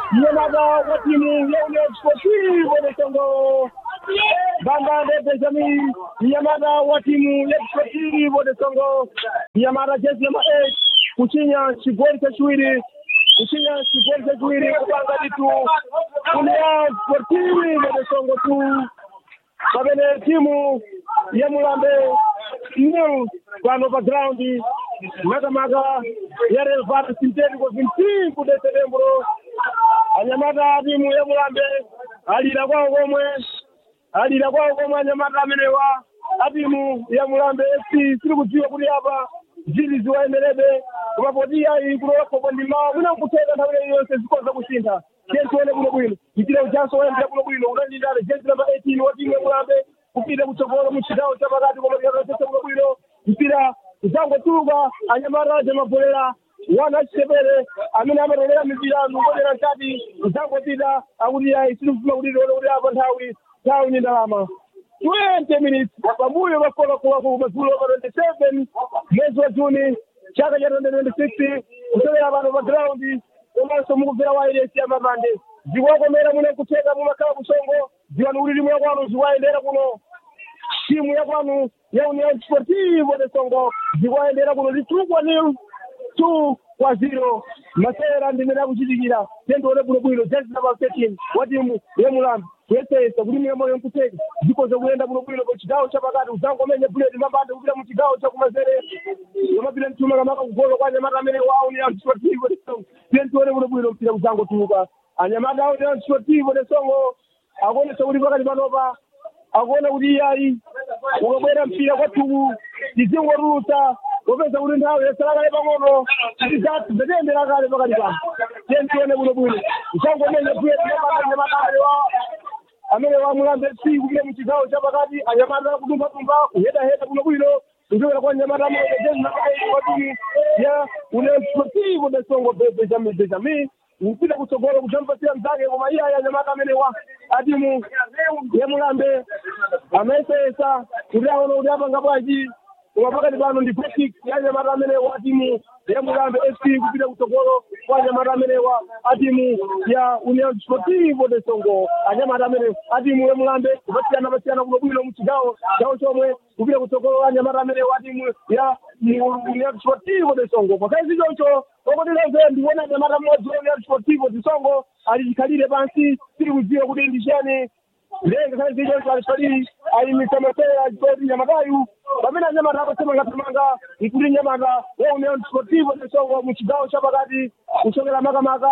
mnyamata wa timu ya Union Sportive de Songo Bambande Benjamin mnyamata wa timu ya Sportive de Songo mnyamata jezi namba 8 kuchinya chigoli chachiwiri kuchinya chigoli chachiwiri kupanga ditu Union Sportive de Songo tu pamene timu ya Mulambe new pano pa ground makamaka ya relevant sintético 25 de setembro anyamata timu ya Mulambe alira kwawo komwe alira kwawo komwe anyamata amenewa a timu ya Mulambe FC siri kudziwa kuti apa zili ziwayemerebe koma poti ayi kulowakoko ndi mawa mwina nkuteka nthawi leyi yonse zikoza kusintha jezi one bwinobwino mpira ujanso wayambira bwinobwino unandindale jezi namba 18 wa timu ya Mulambe kupita kutsogolo mu chigawo cha pakati koma tikakatesa bwinobwino mpira uzangotuluka anyamata aja mabholera wana achitepere amene amatolera mipira nubodera mkati uzangopita akuti ayi sitikufuna kuti tione kuti apa nthawi nthawi ni ndalama 20 minutes pambuyo pafolakolaku madzulo pa 27 mwezi wa juni chaka cha 2026 kusewera pano pa ground komanso mukubvera wairesi ya mapande zikuwakomera mune kutheka mumakhala kusongo dziwani kuti timu yakwanu zikuwayendera kuno timu yakwanu ya union sportivo de songo zikuwayendera kuno litukwa nil two kwa zero masewera ndimene akuchitikira tendione bwinobwino jezi namba 13 wa timu ya mulambi kuyesesa kuti miyomoyo nkuteka zikoza kuyenda bwinobwino pa chigawo chapakati uzangomenya buleti mabande kupita mu chigawo chakumanzere yomapita mtuma kamaka kugolo kwa anyamata amene wa union sportivo de songo tendione bwinobwino mpira uzangotuluka anyamata a union sportivo de songo akuonesa kuti pakati panopa akuona kuti iyayi ukabwera mpira kwathuku tizingorutsa wopeza kuti nthawi yasala kale pang'ono tizati zetiyendera kale pakati pano tentione bwinobwino usangomenya buleti mabande anyamata wa amene wamulambe si kupita mu chigawo chapakati anyamata kudumphadumpha kuhedaheda bwinobwino kuchokera kwa anyamata amene jezi namba wa timu ya union sportivo de songo benjamin benjamin mpita kutsogolo kuchampasira mzake koma iye anyamata amene wa atimu yemulambe amayesesa kuti aone kuti apanga bwanji koma pakati pano ndi practic ya anyamata amene wa atimu yemulambe fc kupita kutsogolo kwa anyamata amene wa atimu ya union sportivo de songo anyamata amene atimu yemulambe kupasiyana pasiyana bwinobwino mu chigawo chawo chomwe kupita kutsogolo anyamata amene wa atimu ya union sportivo de songo pakazi choncho okutilezo ndikuona anyamata mmodzi wa union sportivo de songo ali chikhalire pansi tiri kudziwa kuti ndi chani lenga kale zichoncho alifaliri ayimitsa masewera chikoti nyamatayu pamene anyamata apasemangathamanga nkuti nyamata wa union sportivo de songo mu chigawo chapakati kuchokera makamaka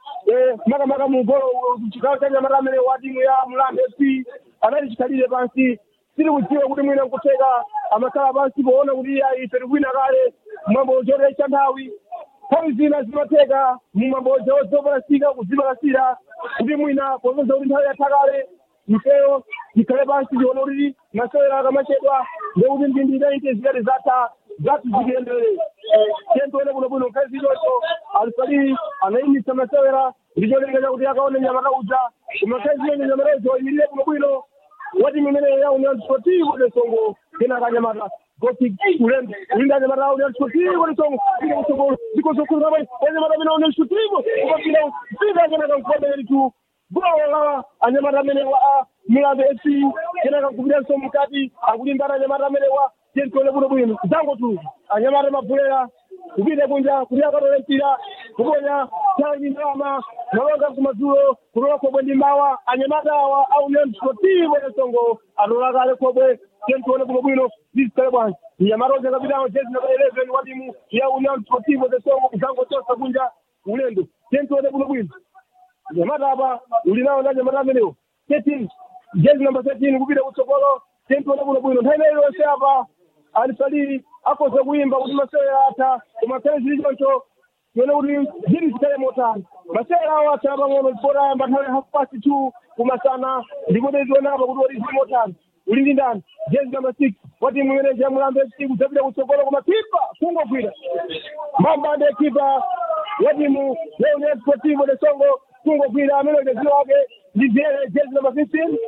makamaka mu golo chigawo cha nyamata amene wa timu ya mulambe fc anali chikhalire pansi tiri kudziwa kuti mwina nkuteka amakhala pansi poona kuti ayi tiri kwina kale mwambo chotecha nthawi nthawi zina zimatheka mumamboja ozopalasika kuzipalasira kuti mwina popeza kuti nthawi yatha kale mfeyo ikhale pansi ndiona kuti masewera akamachedwa ndekuti mbindi inaite zikati zatha zathu zikuyenderere tentoene bwinobwino nkhazi zichoncho alifaliri anayimitsa masewera ndicholinga chakuti akaone nyamata uja koma nkhazi ziyonje nyamatazo imirire bwinobwino wati mimene ya union sportivo de songo kenaka nyamata goti ulembe ulinda nyamata union sportivo de songo ike kutsogolo zikozokhulira pai anyamata amene union sportivo ukapita mpita kenaka mkombe yelitu gola la anyamata amene wa mulambe fc kenaka kupitanso mkati akulimbana anyamata amene wa tentole bwinobwino zangotu anyamata mabulera kupita kunja kuti akatole mpira kuponya tangi ndalama malonga kumadzulo kulola khobwe ndi mawa anyamata awa a union sportivo de songo atola kale khobwe tentione bwinobwino zizikale bwanji nyamata onse kapitano jezi namba 11 wa timu ya union sportivo de songo kuzangotosa kunja ulendo tentione bwinobwino nyamata apa ulinawo ndi anyamata amenewo 13 jezi namba 13 kupita kutsogolo tentione bwinobwino nthawi ineyo yonse apa alifaliri akhoza kuyimba kuti masewera atha koma khale zili choncho tione kuti zili zikale motani masewera awo atha pang'ono ndipo ayamba nthawi half past two kumasana ndipo tione apa kuti oti zili motani uli ndi ndani jezi namba six wa timu imene ya mulambe fc kudzapita kutsogolo koma kipa kungogwira mambande kipa wa timu ya union sportivo de songo kungogwira amene ucheziwo wake ndi jezi namba fifteen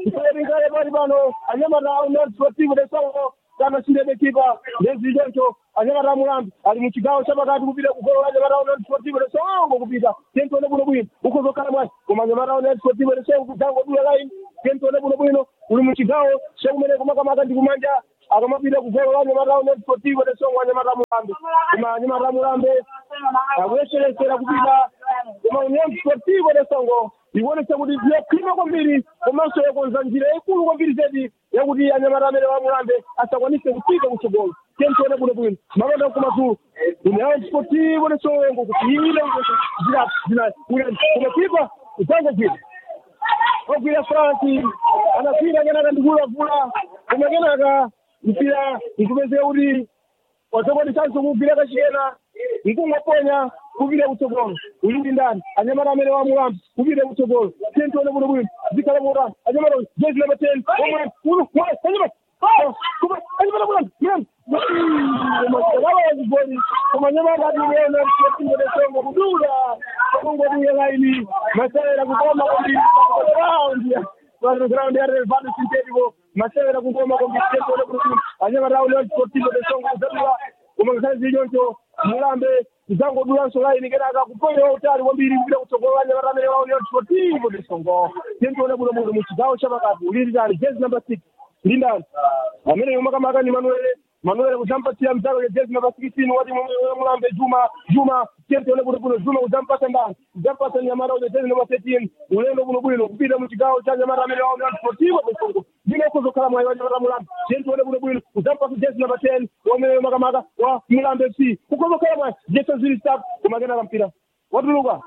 kusayatingale pali pano anyamata a union sportivo de songo kana chindebe kipa ndezi choncho anyamata mulambi ali muchigawo chapakati kupita kugolo anyamata union sportivo de songo kupita tentone bwino bwino ukozokhala mwayi koma anyamata union sportivo de songo kudzango dula laini tentone bwino bwino uli muchigawo chakumene kumakamaka ndi kumanja akamapita kugolo la anyamata union sportivo de songo anyamata mulambi koma anyamata mulambe akuyeseresera kupita koma union sportivo de songo ikuonesa kuti yokhwima kwambiri komanso yakonza njira yaikulu kwambiri zedi yakuti anyamata amene wamulambe asakwanise kufika kutsogolo tentione bwino bwino makonda kumadzulo union sportivo de songo kuti ile zina kumakipa kudzangogwira ogwira franci anagwira kenaka ndikulavula koma kenaka mpira nkupezeka kuti wazokwanisanso kugwira kachikena nkungoponya kupita kutsogolo uli ndi ndani anyamata amene wamulambo kupita kutsogolo tentione bwino bwino zikhala motani anyamata jezi namba ten anyamata anyamata mulambo mulambo awazigoli koma nyamata ationa timbodesonga kudula kungodiye laini masewera kukoma kwambiri raundi ground ya relevant sintetico masewera kukoma kwambiri tentione bwino bwino anyamata auleo sportivo desonga kuzadula koma ngakhale zilichoncho mulambe kudzangodulanso laini kenaka kupoera utali kwambiri kupita kutsogolo anyamata amene wawo union sportivo de songo tentione bwino bwino muchigawo chapakati ulilitali jezi number six lindani amene yomakamaka ni manuele manuele kuzampatia mzalo ya jezi number sixteen wati mulambe juma juma tentione bwino bwino juma kuzampata ndani kuzampata nyamata ule jezi number thirteen ulendo bwino bwino kupita muchigawo cha nyamata amene wawo union sportivo de songo ndine ukuzokhala mwayi wa nyamata mulambe tentione bwino bwino kuzampata jezi number ten wamene yomakamaka wa mulambe fc ukuzokhala mwayi jeso zili stop kumakenaka mpira watuluka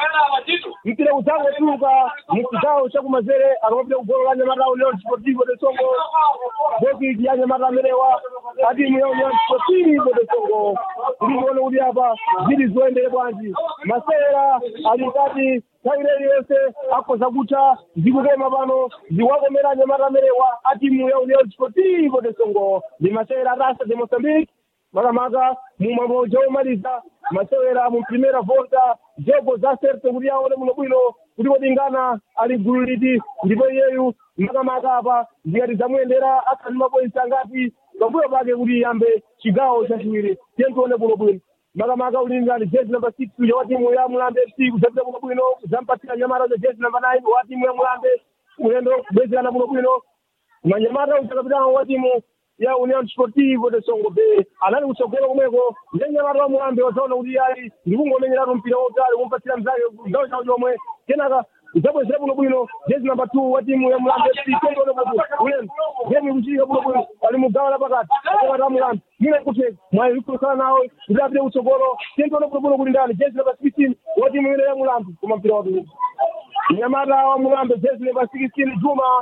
mpira kudzango watuluka muchigawo chakumazere akamapita kugolo la nyamata union sportivo de songo bokiki ya nyamata amenewa adimu ya union sportivo de songo ndikuone kuti apa zili zoyendere bwanji masewera ali nkati nthawi iliyonse akhoza kutha zikukoma pano zikuwakomera nyamata amenewa adimu ya union sportivo de songo ndi masewera rasa de moçambique makamaka mumamauja omaliza masewera mu primera volta jogo zaserte kuti aone muno bwino kuti kodingana ali gulu liti ndipo iyeyu makamaka apa zikati zamuyendera akhali mapoinsi angati pambuyo pake kuti iyambe chigawo chachiwiri tentione bwino bwino makamaka ulingani jezi number six uja wa timu ya mulambe fc kudzapita bwino bwino kudzampatsira nyamata za jezi number nine wa timu ya mulambe ulendo kubwezerana bwino bwino manyamata uchakapitano wa timu ya union sportivo de songo be anali kutsogolo kumweko ndenyamata wa mulambe wazaona kuti ali ndikungomenyeratu mpira wautali kumpatsira mzake gawo chawo chomwe kenaka udzabwezera bwino bwino jezi namba two wa timu ya mulambe fc tendone bwino ulendo gemu ikuchitika bwino bwino ali mugawo la pakati anyamata wa mulambe mine kuteka mwayi ikukhala nawo kuti apite kutsogolo tendone bwino bwino kuti ndani jezi namba sixteen wa timu ile ya mulambe koma mpira watuluka nyamata wa mulambe jezi namba sixteen juma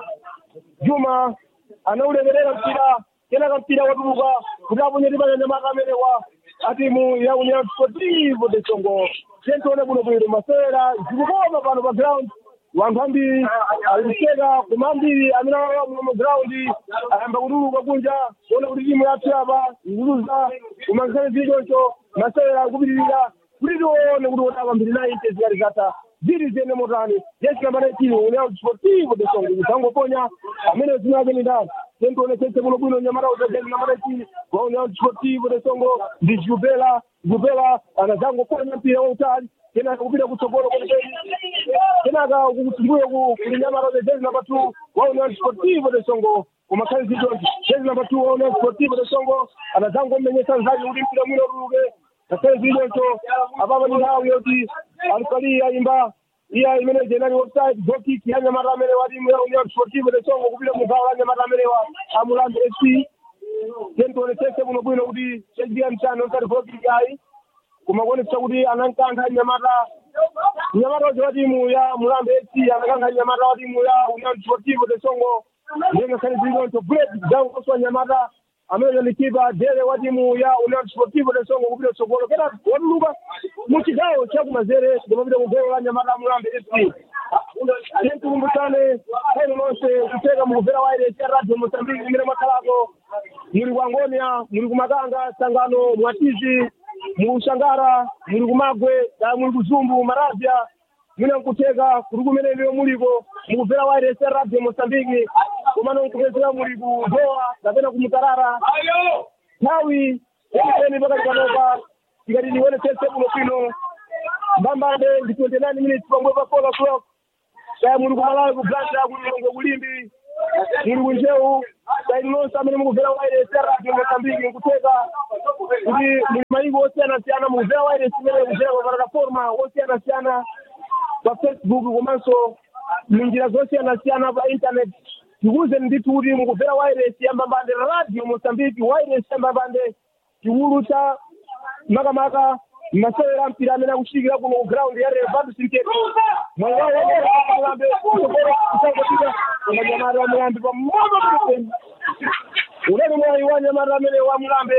juma anaulekerera mpira kenaka mpira watuluka kuti aponyetipanya nyamata amenewa atimu ya union sportivo de songo tentione bwino bwino masewera zikukoma pano pa ground wanthu ambiri ali kuseka koma ambiri amene alowa muno mu ground ayamba kutuluka kunja kuona kuti timu yathu apa ikuluza koma nkhale zilichoncho masewera akupitirira kuti tione kuti wotapa mbiri naite zikati zatha ziri ziyende motani jesi namba 19 union sportivo de songo kudzangoponya amene zina ake ni ndani tentione tese kuno bwino nyamata utogeni namba 19 wa union sportivo de songo ndi jubela jubela anadzangoponya mpira wautali kenaka kupita kutsogolo kwenikweni kenaka kumbuyo kuli nyamata utogeni namba 2 wa union sportivo de songo kumakhali zitonji jezi namba 2 wa union sportivo de songo anadzangomenyesa nzake kuti mpira mwino utuluke ngakhale zilichoncho apapa ndi nthawi yoti alifali ayimba iya imene jenali offside gokiki ya nyamata amene wa timu ya union sportivo de songo kupita mugawo la nyamata amene wa amulambe fc tentionesese kuno bwino kuti chechitika mchani osati gokiki ayi kumakuonetsa kuti anankantha nyamata nyamata wacho wa timu ya mulambe fc anakankha nyamata wa timu ya union sportivo de songo ndengakhale zilichoncho bullet zankoswa nyamata amene ndi kipa dele wa timu ya union sportivo de songo kupita kutsogolo kena watuluka muchigawo chakumazere kumapita kugolo la nyamata mulambe fc tikukumbutsane eno lonse kuteka mukubvera waire cha radio mosambiki imene mwakhalako muli ku angonia muli ku makanga sangano mwatizi muli kushangara muli kumagwe kaya muli kuzumbu maravya mwina nkuteka kuti kumene ndiyo muliko mukubvera waire cha radio mosambiki komano nkupezera muli ku doha kapena ku mutarara nthawi eni pakati panopa tikati tionetsetse bwino bwino mbambande ndi 29 minutes pamwe pa 4 o'clock kaya muli kumalawi kublanda kulilongo kulimbi muli kunjewu saidi lonse amene mukubvera wairesi radio mosambiki nkuteka kuti muli mayiko osiyanasiyana mukubvera wairesi imene kuchera pa plataforma osiyanasiyana pa facebook komanso munjira zosiyanasiyana pa internet tikuwuzeni ndithu kuti mukubvera wairesi yambambande radio mosambiki wairesi yambambande chiwulu cha makamaka masewera mpira amene akuchitikira kuno ku ground ya revado sinteto mwayi wawo mulambe kusangotika unganyamata wa mulambe pamoto pepeni unene mwayi wa nyamata amene wa mulambe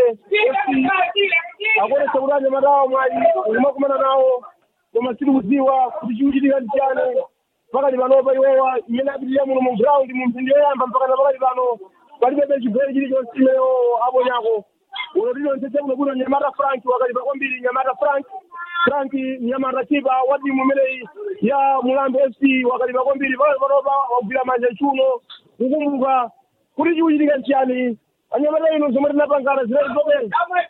akonesa kuti anyamata awo mwayi ulimakumana nawo koma sitikudziwa kuti chikuchitika ndi chani pakati panopa iwowa imene apitirira muno mu ground mu mphindi yoyamba mpaka na pakati pano palibe chigoli chilichonse imeneyo aponyako uno tilontsetse kuno kuno nyamata frank wakalipa kwambiri nyamata frank frank nyamata chipa wa timu imeneyi ya mulambe fc wakalipa kwambiri pale panopa wagwira manja chuno kukumbuka kuti chikuchitika nchiyani anyamata ino zomwe tinapangana zinatitopera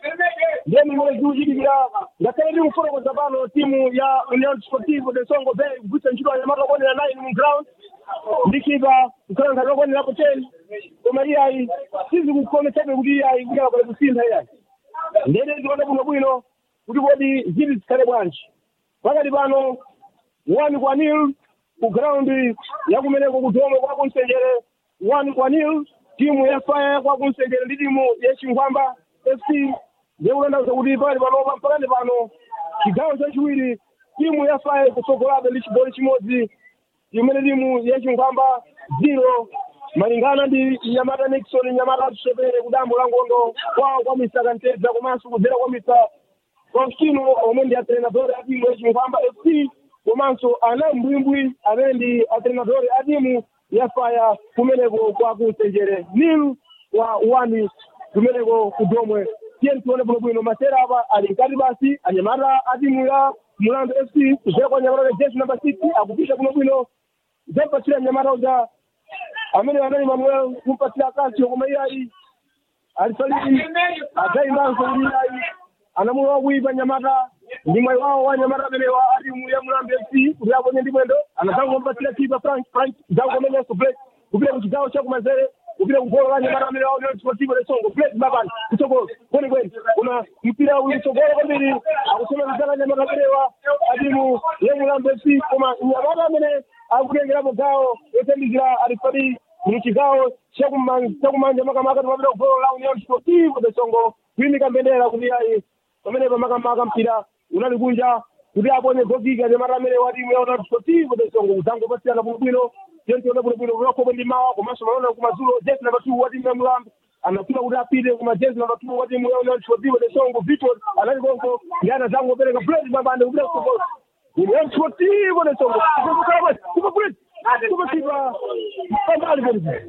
ndeni imene zikuchitikira ngakhale ndi kufotokoza pano timu ya union sportivo de songo bay kugwitsa ntchito anyamata okwanira 9 mu ground ndi kipa kukhala ngati okwanirapo 10 koma iyayi sizikukometsebe kuti iyayi kuti akale kusintha iyayi ndene ndione bwino bwino kuti kodi zili zikhale bwanji pakati pano one kwa nil ku ground yakumeneko kudoma kwa kumsenjere one kwa nil timu ya faya kwa kumsenjere ndi timu ya chingwamba fc ndikutanthauza kuti pakati panopa mpakati pano chigawo chachiwiri timu ya faya kusogolabe ndi chigoli chimodzi imene timu ya chingwamba zero malingana ndi nyamata nixon nyamata atusepere kudambo la ngondo kwawo kwa misaka ntedza komanso kudzera kwa misa faustino omwe ndi atrenadori a timu ya chingwamba fc komanso ana mbwimbwi amene ndi atrenadori a timu ya faya kumeneko kwa kusenjere nil wa wani kumeneko kudomwe tiye tione bwinobwino masera apa ali mkati basi anyamata a timu ya mulandu fc kudzera kwa nyamata jeshi namba six akupisha bwinobwino zampatira nyamata uja amene anali manuel kumpatira kantio koma iyayi alisalii adzaimbanso kuti iyayi anamulowa kuipa nyamata ndi mwayi wawo wa nyamata amene wa atimu ya mulambe fc kuti aponye ndi mwendo anazangompatira kipa frank frank zangomenenso plate kupita ku chigawo chakumanzere kupita kugolo la nyamata amene wawo sportivo de songo plate mabani kutsogolo kwenikweni koma mpira uyu kutsogolo kwambiri akusomekezana nyamata amenewa atimu ya mulambe fc koma nyamata amene akutengerapo gawo yothandizira alifadi mu chigawo chakumanja makamaka timapita kugolo la union sportivo de songo kuyimika mbendera kuti ayi pamene pamakamaka mpira unali kunja kuti aponye gogika nyamata amene wa timu ya union sportivo de songo kudzangopasiyana bwinobwino tentiona bwinobwino kunakopo ndi mawa komanso malona kumadzulo jesi namba two wa timu ya mulambe anafuna kuti apite kuma jesi namba two wa timu ya union sportivo de songo victor anali konko ndi anazangopereka buleti mabande kupita kusogolo union sportivo de songo kupa buleti kupasipa pambali palipo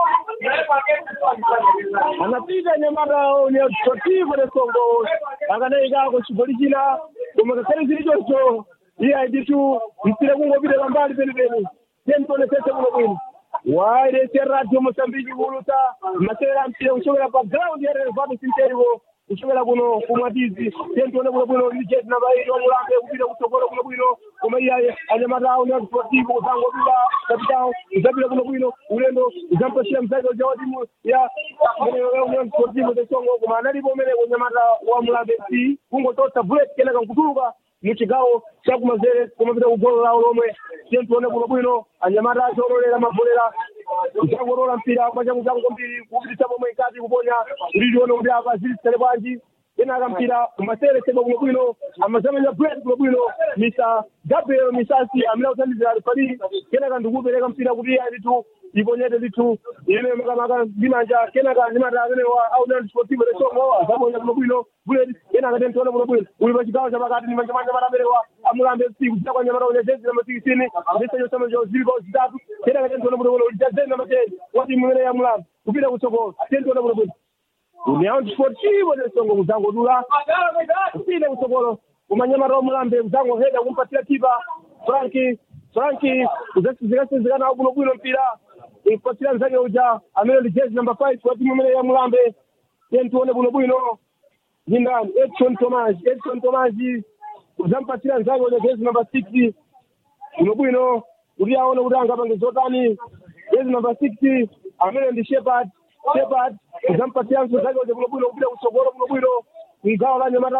anapita nyamata union sportivo de songo akanayikako chigoli china koma kakhale zili choncho iye ayiditu mpira kungopita pambali penipeni tentonetsetse kuno bwino wairese radio mosambiki kulusa masewera mpira kuchokera pa ground ya relevado sinterivo kuchokera kuno kumwatizi tentione kuno bwino ndi jesi namba eight wamulambe kupita kutsogolo kuno bwino koma iyaye anyamata awo ni sportivo kuzangopita kapitao uzapita kuno bwino ulendo uzampasira mzake uja wa timu ya union sportivo de songo koma analipo umene kunyamata wa mulambe fc kungotosa bullet kenaka nkutuluka muchigawo chakumanzere kumapita kugolo lawo lomwe tiye tione kuno bwino anyamata achololera mavolera kuchangolola mpira kwachangu mbiri kupitisa pomwe nkati kuponya kuti tione kuti apa zilisitale bwanji kenaka mpira masere sema kuno bwino amazamenya bret kuno bwino misa gabriel misasi amene akuthandizira alifali kenaka ndikupereka mpira kuti alitu iponyete litu ine makamaka ndimanja kenaka ndimata amene wa aunan sportivo de songo azaponya kuno bwino buleti kenaka tentione kuno bwino uli pa chigawo chapakati ndi manja manja amene wa amulambe fc kuchita kwa nyamata unya jezi namba sikisini ndisenyo samajo zilipo zitatu kenaka tentione kuno bwino uli jazeni namba ten wa timu imene ya mulambe kupita kutsogolo tentione kuno bwino union sportivo de songo kuzangodula kupita kutsogolo kumanyamata omulambe kuzangoheda kumpatira kipa franki franki zikasizikana kuno bwino mpira kumpatira mzake uja amene ndi jezi namba five wa timu imene ya mulambe tiye tione bwino bwino ndindani edson thomas edson thomas uzampatsira nzake uja jezi number six bwino bwino kuti aone kuti angapange zotani jezi number six amene ndi shepard shepard uzampatsiranso zake uja bwino bwino kupita kutsogolo bwino bwino mgawo la nyamata